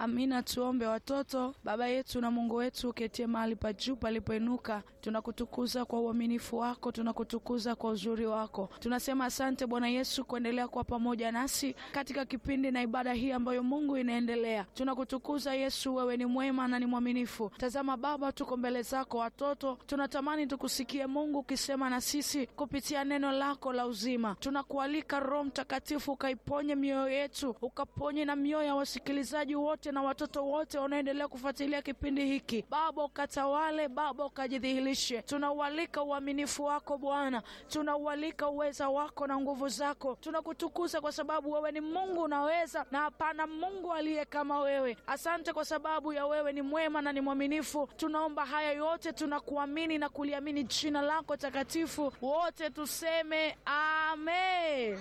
Amina. Tuombe. Watoto, Baba yetu na Mungu wetu uketie mahali pa juu palipoinuka, tunakutukuza kwa uaminifu wako, tunakutukuza kwa uzuri wako. Tunasema asante Bwana Yesu kuendelea kuwa pamoja nasi katika kipindi na ibada hii ambayo Mungu inaendelea. Tunakutukuza Yesu, wewe ni mwema na ni mwaminifu. Tazama Baba, tuko mbele zako watoto, tunatamani tukusikie Mungu ukisema na sisi kupitia neno lako la uzima. Tunakualika Roho Mtakatifu ukaiponye mioyo yetu, ukaponye na mioyo ya wasikilizaji wote na watoto wote wanaoendelea kufuatilia kipindi hiki. Baba ukatawale, Baba ukajidhihirishe. Tunaualika uaminifu wako Bwana, tunaualika uweza wako na nguvu zako. Tunakutukuza kwa sababu wewe ni Mungu unaweza, na hapana Mungu aliye kama wewe. Asante kwa sababu ya wewe ni mwema na ni mwaminifu. Tunaomba haya yote, tunakuamini na kuliamini jina lako takatifu. Wote tuseme amen.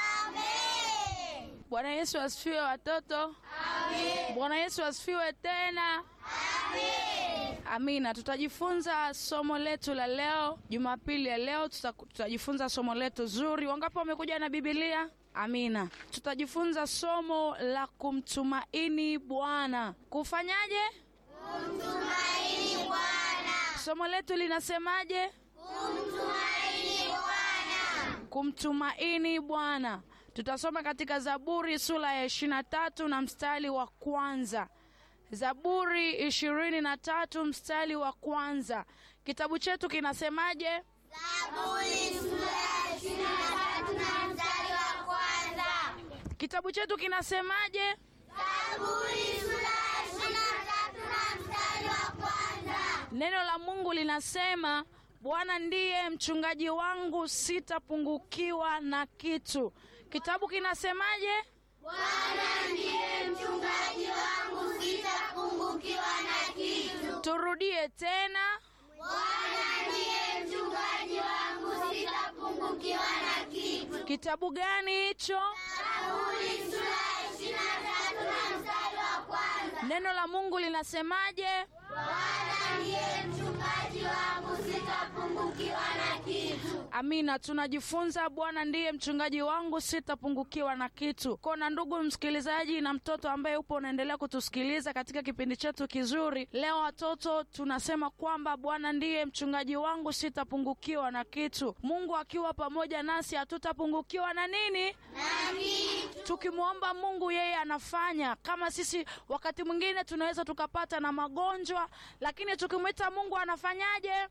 Bwana Yesu asifiwe watoto. Bwana Yesu asifiwe tena. Amina. Tutajifunza somo letu la leo, Jumapili ya leo tuta- tutajifunza somo letu zuri. Wangapi wamekuja na Biblia? Amina. Tutajifunza somo la kumtumaini Bwana. Kufanyaje? Kumtumaini Bwana. Somo letu linasemaje? Kumtumaini Bwana. Kumtumaini Bwana. Tutasoma katika Zaburi sura ya ishirini na tatu na mstari wa kwanza. Zaburi ishirini na tatu mstari wa kwanza. Kitabu chetu kinasemaje? Zaburi sura ya ishirini na tatu na mstari wa kwanza. Kitabu chetu kinasemaje? Zaburi sura ya ishirini na tatu na mstari wa kwanza. Neno la Mungu linasema, Bwana ndiye mchungaji wangu, sitapungukiwa na kitu. Kitabu kinasemaje? Bwana ndiye mchungaji wangu, sitapungukiwa na kitu. Turudie tena. Bwana ndiye mchungaji wangu, sitapungukiwa na kitu. Kitabu gani hicho? Zaburi sura ya ishirini na tatu na mstari wa kwanza. Neno la Mungu linasemaje? Bwana ndiye mchungaji wangu, sitapungukiwa na kitu. Amina. Tunajifunza Bwana ndiye mchungaji wangu, sitapungukiwa na kitu. Kona ndugu msikilizaji na mtoto ambaye upo unaendelea kutusikiliza katika kipindi chetu kizuri leo, watoto tunasema kwamba Bwana ndiye mchungaji wangu, sitapungukiwa na kitu. Mungu akiwa pamoja nasi hatutapungukiwa na nini? Na kitu. Tukimwomba Mungu yeye anafanya. Kama sisi wakati mwingine tunaweza tukapata na magonjwa, lakini tukimwita Mungu anafanyaje?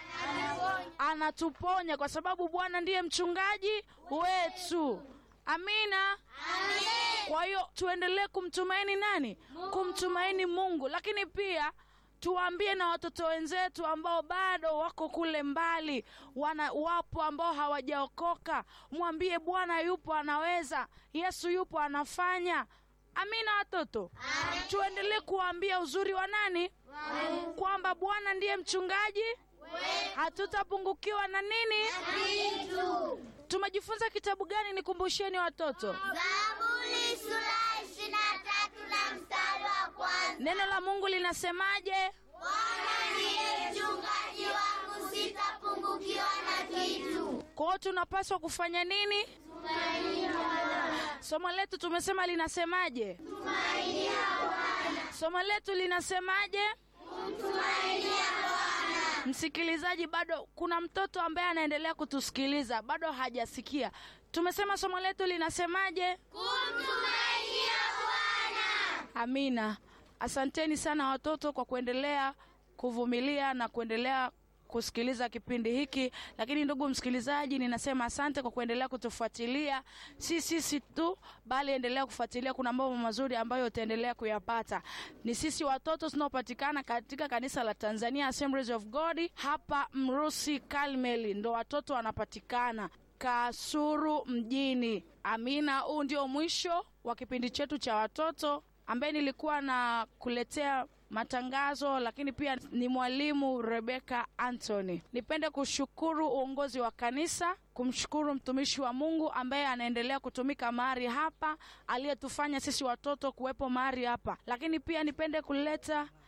Anatuponya, kwa sababu Bwana ndiye mchungaji wetu. Amina. Kwa hiyo tuendelee kumtumaini nani? Kumtumaini Mungu, lakini pia tuwaambie na watoto wenzetu ambao bado wako kule mbali, wana wapo ambao hawajaokoka, mwambie Bwana yupo, anaweza. Yesu yupo, anafanya. Amina watoto, tuendelee kuwaambia uzuri wa nani, kwamba Bwana ndiye mchungaji, hatutapungukiwa na nini. Kitu. Tumejifunza kitabu gani? Nikumbusheni watoto. Zaburi sura ya ishirini na tatu na mstari wa kwanza. Neno la Mungu linasemaje? Bwana ndiye mchungaji wangu, sitapungukiwa na kitu. Kwa hiyo tunapaswa kufanya nini? Tumainia Bwana. Somo letu tumesema linasemaje? Tumainia Bwana. Somo letu linasemaje? Kumtumainia Bwana. Msikilizaji, bado kuna mtoto ambaye anaendelea kutusikiliza, bado hajasikia. Tumesema somo letu linasemaje? Kumtumainia Bwana. Amina. Asanteni sana watoto kwa kuendelea kuvumilia na kuendelea kusikiliza kipindi hiki. Lakini ndugu msikilizaji, ninasema asante kwa kuendelea kutufuatilia, si sisi tu, bali endelea kufuatilia. Kuna mambo mazuri ambayo utaendelea kuyapata. Ni sisi watoto tunaopatikana katika kanisa la Tanzania Assemblies of God hapa Mrusi Karmeli, ndo watoto wanapatikana Kasuru mjini. Amina. Huu ndio mwisho wa kipindi chetu cha watoto ambaye nilikuwa na kuletea matangazo, lakini pia ni mwalimu Rebeka Anthony. Nipende kushukuru uongozi wa kanisa, kumshukuru mtumishi wa Mungu ambaye anaendelea kutumika mahali hapa, aliyetufanya sisi watoto kuwepo mahali hapa, lakini pia nipende kuleta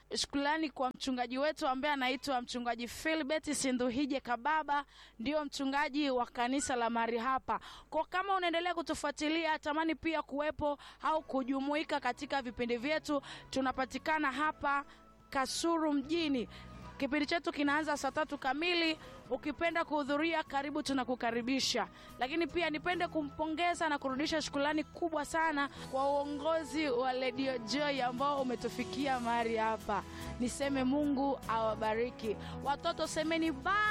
Shukrani kwa mchungaji wetu ambaye anaitwa mchungaji Philbert Sinduhije Kababa, ndio mchungaji wa kanisa la Mari hapa. Kwa kama unaendelea kutufuatilia, tamani pia kuwepo au kujumuika katika vipindi vyetu, tunapatikana hapa Kasuru mjini. Kipindi chetu kinaanza saa tatu kamili. Ukipenda kuhudhuria, karibu, tunakukaribisha. Lakini pia nipende kumpongeza na kurudisha shukrani kubwa sana kwa uongozi wa Radio Joy ambao umetufikia mahali hapa. Niseme Mungu awabariki. Watoto semeni ba